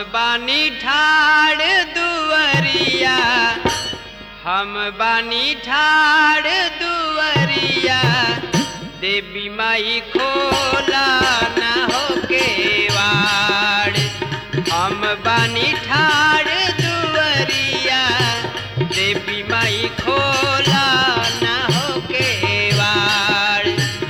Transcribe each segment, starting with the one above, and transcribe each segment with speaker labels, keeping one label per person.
Speaker 1: बानी ठाड़ दुवरिया हम बानी ठाड़ दुवरिया देवी माई खोला ना हो केवाड़ हम बानी ठाड़ दुवरिया देवी माई खोला ना हो केवाड़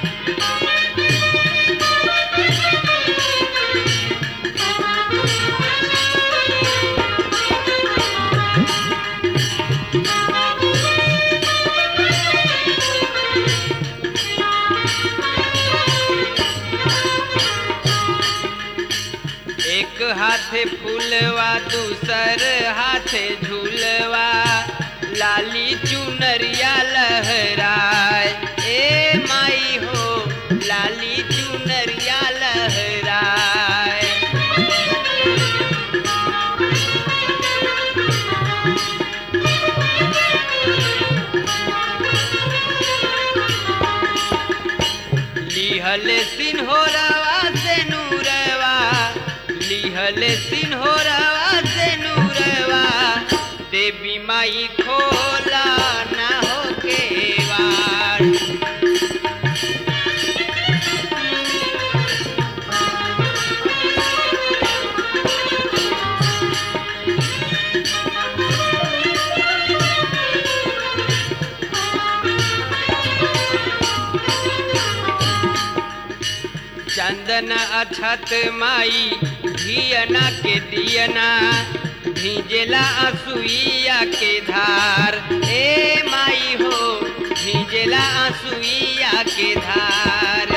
Speaker 1: एक हाथे फूलवा दूसर हाथे झूलवा लाली चुनरिया लहराए ए माई हो लाली चुनरिया लहराए लिहल सिन्होरवा से नूरवा लिहल सिन्होरवा से नूरवा देवी माई खोला ना हो केवाड़ चंदन अछत माई धियना के दियना भिजेला असुइया के धार ए माई हो भिजेला असुइया के धार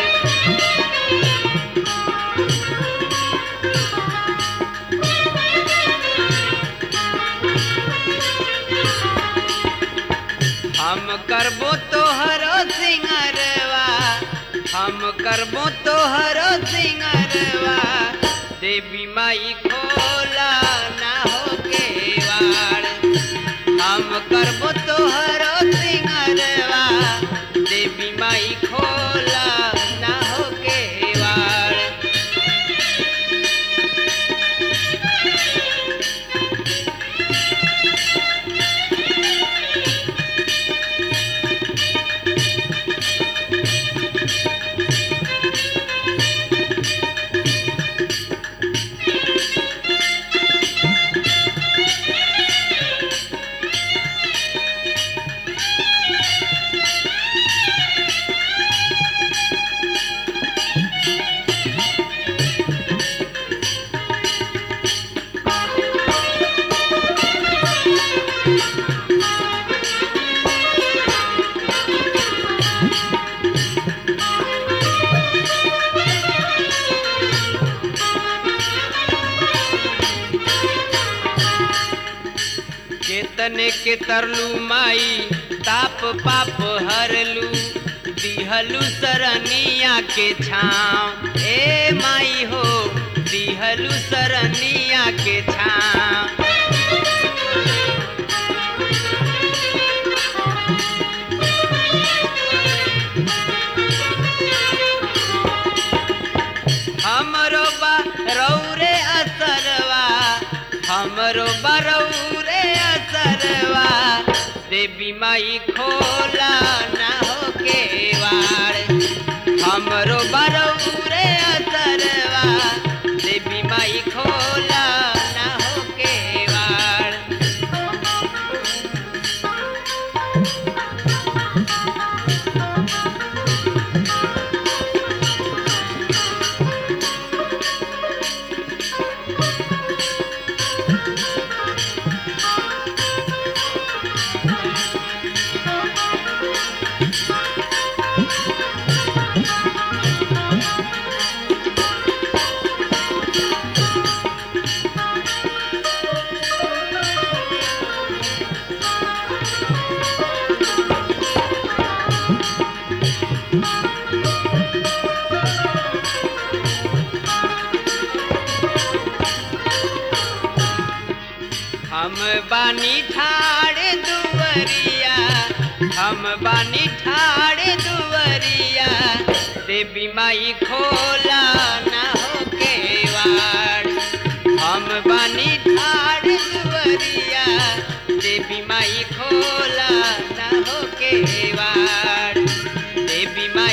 Speaker 1: हम करबो तोहरो सिंगरवा हम करबो तोहरो सिंगरवा देवी माई खोला ना हो केवाड़ हम करबो तोहरो सिंगरवा देवी माई खोला ना हो केवाड़ केतने के तरलू माई ताप पाप हरलू दिहलू सरनिया के छाँव ए माई हो दिहलू सरनिया के छाँव हमरो बा रौरे असरवा हमरो बरौरे असरवा देवी माई खोला ना हो केवाड़ हमरो बरौरे असरवा देवी माई खोला ना हो केवाड़ हम बानी ठाड़ दुवरिया हम बानी ठाड़ दुवरिया देवी माई खोला ना हो केवाड़ हम बानी देवी माँ